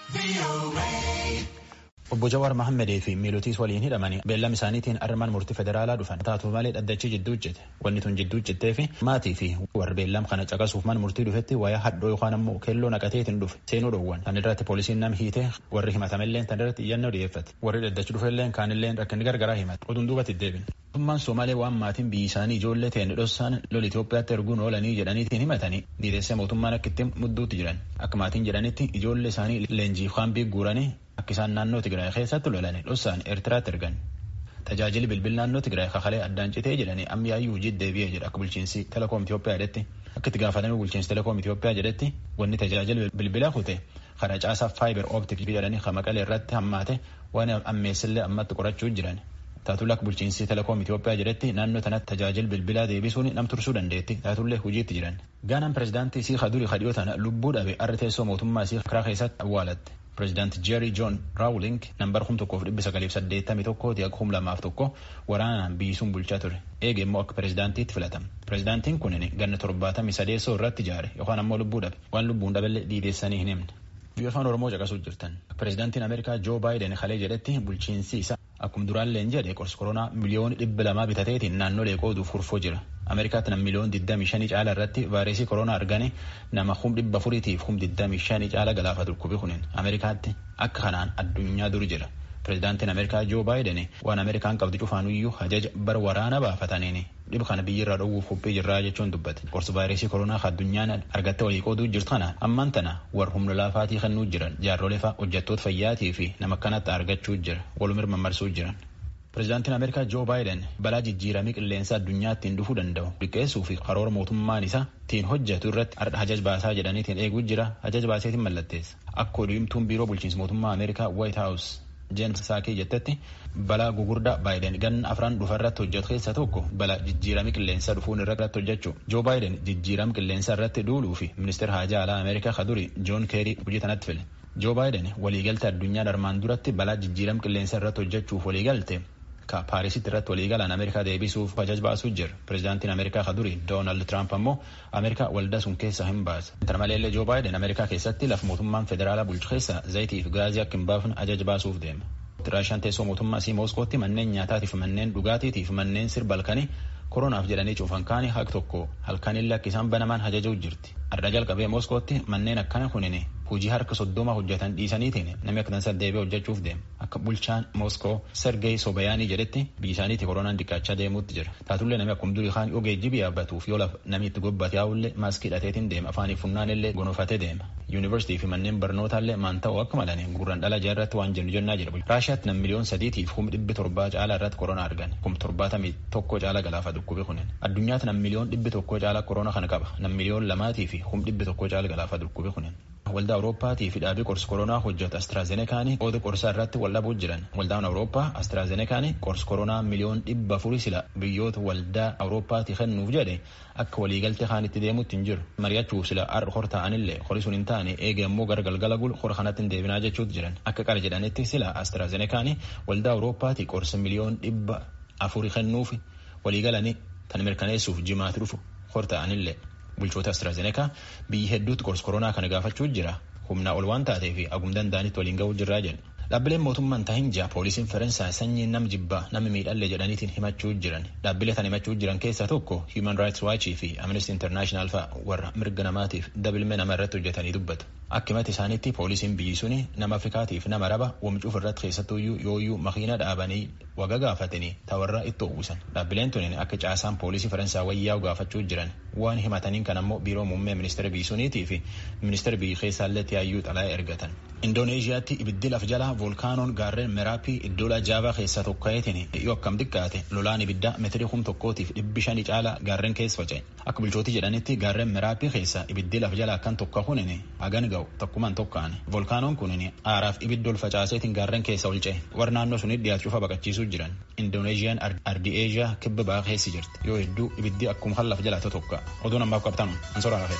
Obbo Jawaar Mahammadee fi miilotiis waliin hidhamanii beellama isaaniitiin armaan murtii federaalaa dhufan taatu malee dhaddachi jidduu hojjete wanni tun jidduu hojjettee fi maatii fi warri beellama kana caqasuuf mana murtii dhufetti wayaa hadhoo yookaan ammoo keelloo naqateetiin dhufe seenuu dhoowwan tan irratti poolisiin nam hiite warri himatamellee tan irratti iyyannoo dhiyeeffate warri dhaddachi dhufellee kaanillee rakkinni gargaraa himate oduun duubatti deebin. Mootummaan Somaalee waan maatiin biyyi isaanii ijoollee ta'e dhossaan lola Itoophiyaatti erguun oolanii jedhaniitiin himatanii diidessee mootummaan akka ittiin mudduutti jiran akka maatiin jedhanitti ijoollee isaanii leenjii kaambii guuranii akka isaan naannoo Tigraay keessatti lolanii dhossaan Eertiraatti ergan. Tajaajilli bilbil naannoo Tigraay kakalee addaan citee jedhanii ammiyaayyuu hojii deebi'ee jedha akka bulchiinsi Telekoom Itoophiyaa jedhetti akka itti gaafatame bulchiinsi Telekoom Itoophiyaa jedhetti wanni tajaajila bilbilaa kute karaa caasaa faayibar ooptik jedhanii kan maqalee irratti hammaate waan ammeessillee ammatti qorachuu jiran. Taatullee akka bulchiinsi Telekoom Itoophiyaa jedhetti naannoo tanatti tajaajila bilbilaa deebisuun nam tursuu dandeetti. Taatullee hojiitti jiran. Gaanaan pirezidaantii isii Kaduri Kadhiyoo tana lubbuu dhabe arri teessoo mootummaa isii karaa keessatti awwaalatte. Pirezidaanti Jeeri Joon Raawuling nambar kum tokkoof dhibbi sagaliif saddeettamii tokkooti akka kum lamaaf tokko waraanaan biyyisuun bulchaa ture. Eege immoo akka pirezidaantiitti filatama. Pirezidaantiin kunin ganna torbaatamii sadeessoo irratti ijaare yookaan ammoo lubbuu dhabe. Waan lubbuun dhaballee dhiideessanii hin himne. Biyya afaan Oromoo caqasuu jirtan. Pirezidaantiin Ameerikaa Joo Baayiden kalee jedhetti bulchiinsi isaa akkuma duraalleen jedhe qorsi koronaa miliyoona dhibba lamaa bitateetiin naannolee qooduuf furfoo jira. Ameerikaatti nam miliyoona 25 caala irratti vaayirasii koronaa argane nama kum dhibba furiitiif kum 25 caala galaafatu dhukkubi kunin Ameerikaatti akka kanaan addunyaa dur jira. Pirezidaantiin Ameerikaa Joo Baayiden waan Ameerikaan qabdu cufaanuyyuu hajaja bara waraana baafataniini dhiba kana biyyirraa dhowwuuf qophii jirraa jechuun dubbate. Qorsi vaayirasii koronaa addunyaan argatte walii qooduu jirtu kana ammaan tana warra humna laafaatii kennuu jiran jaarrolee fa'a hojjettoota fayyaatii fi nama kanatti argachuu jira walumir mammarsuu jiran. Pireezidaantiin Ameerikaa Joo Baayiden balaa jijjiiramii qilleensa addunyaa ittiin dhufuu danda'u liqqeessuu fi karoora mootummaan isaa ittiin hojjetu irratti hajaj baasaa jedhaniitiin eeguu jira hajaj baaseetiin mallatteessa. Akka odeemtuun biiroo bulchiinsa mootummaa Ameerikaa White House Jeenis Saakee jettetti balaa gugurdaa Baayiden ganna afran dhufa irratti hojjetu keessaa tokko balaa jijjiiramii qilleensaa dhufuun irratti hojjechuu. Joo Baayiden jijjiiram qilleensaa irratti duuluu fi ministeera haajaa alaa Ameerikaa kaduri Joon Keerii hojii tanatti file. Joo Baayiden waliigalte addunyaa armaan duratti balaa jijjiiram qilleensaa irratti hojjechuuf waliigalte ka paarisitti irratti waliigalaan ameerikaa deebisuuf hajaj baasuu jira pireezidaantiin ameerikaa ka duri doonaald tiraamp ammoo ameerikaa waldaa sun keessa hin baasa kana maleellee joo baayiden ameerikaa keessatti lafa mootummaan federaalaa bulchu keessa zayitii fi gaazii akka hin baafne hajaj baasuuf deema raashaan teessoo mootummaa sii mooskootti manneen nyaataatiif manneen dhugaatiitiif manneen sirba halkanii koronaaf jedhanii cuufan kaanii haq tokko halkanillee akka isaan banamaan hajajuu jirti adda jalqabee mooskootti manneen akkana kunin hojii harka soddoma hojjetan dhiisaniitiin namni akka dansa deebi'ee hojjechuuf deema akka bulchaan mooskoo sergey sobayaanii jedhetti biyya isaaniitti koronaan dhiqqaachaa deemuutti jira taatullee namni akkuma durii kaan ogeejjibii yaabbatuuf yoo lafa namni itti gobbate yaa'ullee maaskii hidhateetiin deema afaanii funnaan illee gonofatee deema yuunivarsiitii fi manneen barnootaallee maan ta'u akka malanii gurran dhala irratti waan jennu jennaa jira raashiyaatti nam miliyoon sadiitiif kum dhibbi torbaa caalaa irratti koronaa argan kum torbaatamii tokko caala galaafa dhukkubi kunin addunyaatti nam miliyoon dhibbi tokko caala koronaa kana qaba nam miliyoon lamaatii fi kum dhibbi tokko caala galaafa dhukkubi kunin waldaa awurooppaatii fi dhaabii qorsi koronaa hojjetu astraazenekaanii qooda qorsaa irratti wal dhabuu jiran waldaan awurooppaa astraazenekaanii qorsi koronaa miliyoon dhibba afurii sila biyyoota waldaa awurooppaatii kennuuf jedhe akka waliigaltee kaan itti deemutti hin jiru mari'achuuf sila ar hor ta'anillee horii sun hin taane eege immoo gara galgala gul hora kanatti hin deebinaa jechuutti jiran akka qara jedhanitti sila astraazenekaanii waldaa awurooppaatii qorsi miliyoon dhibba afurii kennuuf waliigalanii tan mirkaneessuuf jimaatti dhufu hor ta'anillee. bulchoota astraazenekaa biyyi hedduutti qorsi koronaa kana gaafachuu jira humnaa ol waan taatee fi agum danda'anitti waliin ga'uu jirraa jedhu. Dhaabbileen mootummaan tahin ja'a poolisiin Faransaay sanyii nam jibbaa namni miidhallee jedhaniitiin himachuu jiran dhaabbilee tan himachuu jiran keessaa tokko Human Rights Watch fi Amnesty International fa'a warra mirga namaatiif dabilmee nama irratti hojjetanii dubbatu. Akka himata isaaniitti poolisiin biyyi suni nama Afrikaatiif nama raba wamcuuf irratti keessattuyyuu yooyyuu makiina dhaabanii waga gaafatanii tawarra itti uwwisan. Dhaabbileen tunin akka caasaan poolisii Faransaay wayyaa'u gaafachuu jiran waan himataniin kan ammoo biiroo muummee ministeera biyyi suniitii fi ministeera biyyi keessaallee tiyaayyuu xalaa'ee ergatan. Indooneeziyaatti ibiddi laf jalaa voolkaanoon gaarreen meraappii iddoo jaavaa keessaa tokka'eetiin yoo akkam xiqqaate lolaan ibiddaa meetirii kum tokkootiif dhibbi shanii caala gaarreen keessa faca'e. Akka bulchootii jedhanitti gaarreen meraappii keessa ibiddi laf jalaa kan tokko kunin hagan ga'u tokkumaan tokka'an. Voolkaanoon kunin aaraaf ibidda ol facaaseetiin gaarreen keessa ol ce'e. Warra naannoo sunitti dhiyaatu cufa baqachiisuu jiran. Indoneeziyaan ardii eeshiyaa kibba ba'aa keessa jirti. Yoo hedduu ibiddi akkuma kan laf jalaa tokkoqa. Oduun ammaaf qabtanu. Ansoraa lafee.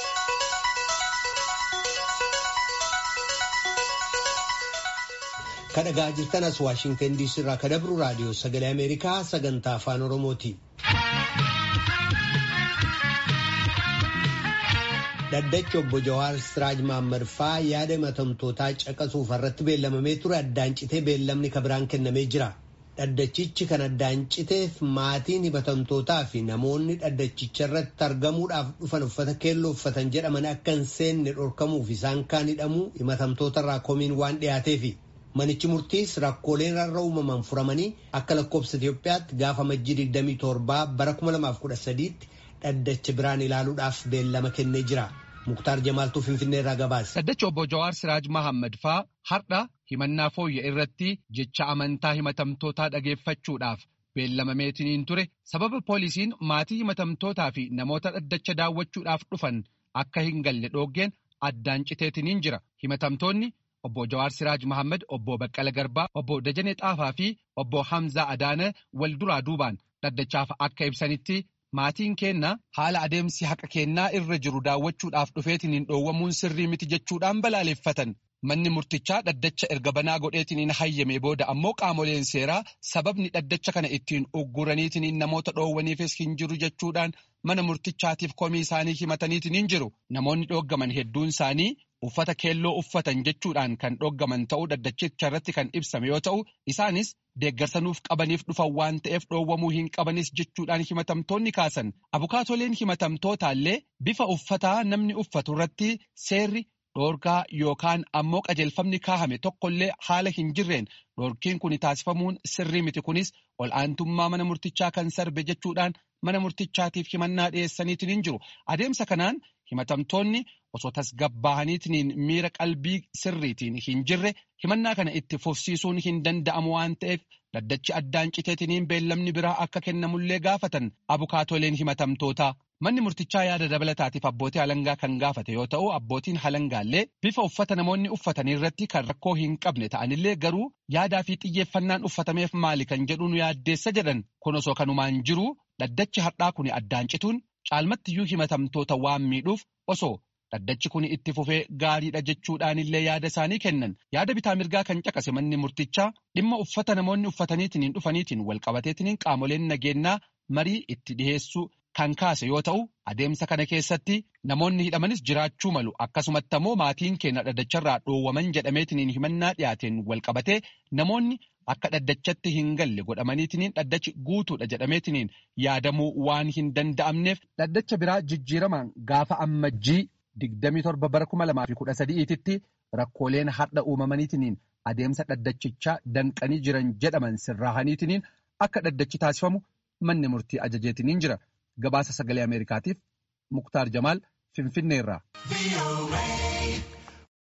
kadhagaa jirtan as waashingtan diisii irraa kadabru raadiyoo sagalee ameerikaa sagantaa afaan oromooti. Dhaddachi obbo Jawaar Siraaj Mahammad faa yaada himatamtootaa caqasuuf irratti beellamamee ture addaan citee beellamni kabiraan kennamee jira. Dhaddachichi kan addaan citeef maatiin himatamtootaa fi namoonni dhaddachicha irratti argamuudhaaf dhufan uffata keelloo uffatan jedhaman akka hin seenne dhorkamuuf isaan kaan hidhamuu himatamtoota irraa komiin waan dhiyaateefi. Manichi murtiis rakkooleen irra uumaman furamanii akka lakkoofsa Itoophiyaatti gaafa majjii 27 bara 2013tti dhaddacha biraan ilaaluudhaaf beellama kennee jira. Muktaar Jamaaltuu Finfinnee irraa gabaase. Dhaddacha obbo Jawaar Siraaj Mahammad faa har'a himannaa fooyya irratti jecha amantaa himatamtootaa dhageeffachuudhaaf beellamameetiniin ture sababa poolisiin maatii himatamtootaa fi namoota dhaddacha daawwachuudhaaf dhufan akka hin galle dhooggeen addaan citeetiniin jira. Himatamtoonni obbo Jawaar Siraaj Mahammad, obbo Baqqala Garbaa, obbo Dajanee Xaafaa fi obbo Hamzaa Adaana wal duraa duubaan dhaddachaaf akka ibsanitti maatiin keenna haala adeemsi haqa kennaa irra jiru daawwachuudhaaf dhufeetiniin dhoowwamuun sirrii miti jechuudhaan balaaleffatan. Manni murtichaa dhaddacha erga banaa godheetiniin hayyame booda ammoo qaamoleen seeraa sababni dhaddacha kana ittiin ugguraniitiniin namoota dhoowwaniifis hin jiru jechuudhaan mana murtichaatiif komii isaanii himataniitiniin jiru. Namoonni dhooggaman hedduun isaanii uffata keelloo uffatan jechuudhaan kan dhooggaman ta'uu dhaddachicha irratti kan ibsame yoo ta'u isaanis deeggarsanuuf qabaniif dhufan waan ta'eef dhoowwamuu hin qabanis jechuudhaan himatamtoonni kaasan. Abukaatoleen himatamtootaallee bifa uffataa namni uffatu irratti seerri dhoorgaa yookaan ammoo qajeelfamni kaahame tokkollee haala hin jirreen dhoorkiin kun taasifamuun sirrii miti kunis ol aantummaa mana murtichaa kan sarbe jechuudhaan mana murtichaatiif himannaa dhiyeessaniitiin hin jiru. Adeemsa kanaan himatamtoonni osoo tasgabbaa'aniitiin miira qalbii sirriitiin hin jirre himannaa kana itti fufsiisuun hin danda'amu waan ta'eef dhaddachi addaan citeetiniin beellamni biraa akka kennamullee gaafatan abukaatoleen himatamtootaa. Manni murtichaa yaada dabalataatiif abbootii halangaa kan gaafate yoo ta'u abbootiin halangaallee bifa uffata namoonni uffatanii irratti kan rakkoo hin qabne ta'anillee garuu yaadaa fi xiyyeeffannaan uffatameef maali kan jedhu nu yaaddeessa jedhan kun osoo kanumaan jiru dhaddachi har'aa kun addaan cituun caalmattiyyuu himatamtoota waan miidhuuf osoo dhaddachi kun itti fufee gaariidha jechuudhaanillee yaada isaanii kennan yaada bitaa mirgaa kan caqase manni murtichaa dhimma uffata namoonni uffataniitiin dhufaniitiin walqabateetiin qaamoleen nageenyaa marii itti dhiheessuu. Kan kaase yoo ta'u adeemsa kana keessatti namoonni hidhamanis jiraachuu malu akkasumatti ammoo maatiin keenya dhaddacharraa dhoowwaman jedhameetiniin himannaa dhiyaateen walqabatee namoonni akka dhaddachatti hin galle godhamaniitiniin dhaddachi guutuudha jedhameetiniin yaadamuu waan hin danda'amneef dhaddacha biraa jijjiiramaan gaafa ammajjii 27 bara 2013tti rakkooleen har'a uumamaniitiniin adeemsa dhaddachichaa danqanii jiran jedhaman sirraahaniitiniin akka dhaddachi taasifamu manni murtii ajajeetiniin jira. Gabaasa sagalee Ameerikaatiif Muktaar Jamaal Finfinneerraa.